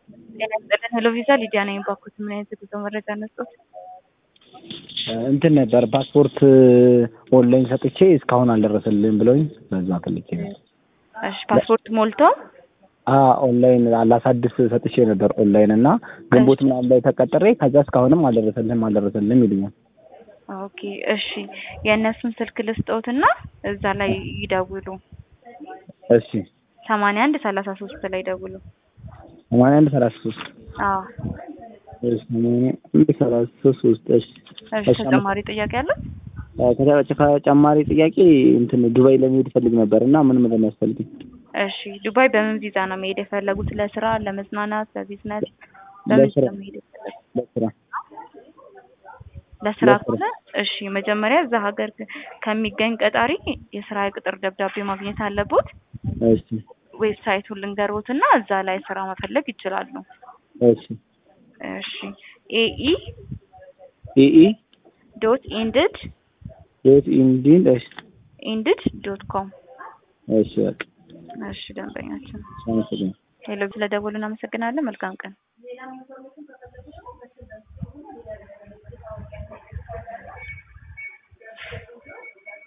ጤና ይስጥልን ሄሎ ቪዛ ሊዲያ ነኝ። ባኮት ምን አይነት የጉዞ መረጃ ነስጦት? እንትን ነበር ፓስፖርት ኦንላይን ሰጥቼ እስካሁን አልደረሰልኝ ብለውኝ በዛ ፈልጌ ነው። እሺ ፓስፖርት ሞልተው አ ኦንላይን ላሳድስ ሰጥቼ ነበር ኦንላይን እና ግንቦት ምናምን ላይ ተቀጥሬ ከዛ እስካሁንም አልደረሰልህም አልደረሰልህም ይሉኛል። ኦኬ እሺ የእነሱን ስልክ ልስጠውትና እዛ ላይ ይደውሉ። እሺ ሰማንያ አንድ ሰላሳ ሶስት ላይ ደውሉ። ሰማንያ አንድ ሰላሳ ሶስት አዎ እሺ ሰማንያ አንድ ሰላሳ ሶስት እሺ እሺ ተጨማሪ ጥያቄ አለው? ተጨማሪ ጥያቄ እንትን ዱባይ ለመሄድ ፈልግ ነበር እና ምን ምን የሚያስፈልግኝ? እሺ ዱባይ በምን ቪዛ ነው መሄድ የፈለጉት? ለስራ፣ ለመዝናናት፣ ለቢዝነስ? በምን ቪዛ ለስራ ነው መሄድ የፈለጉት? ለስራ ለስራ ለስራ። ከሆነ እሺ መጀመሪያ እዛ ሀገር ከሚገኝ ቀጣሪ የስራ ቅጥር ደብዳቤ ማግኘት አለቦት። እሺ ዌብሳይቱን ልንገሮት እና እዛ ላይ ስራ መፈለግ ይችላሉ። እሺ እሺ ኤኢ ኢኢ ዶት ኢንድድ ዶት ኢንዲን እሺ ኢንድድ ዶት ኮም እሺ በቃ እሺ ደንበኛችን አመሰግናለሁ። ሄሎ ስለደወሉ እናመሰግናለን። መልካም ቀን።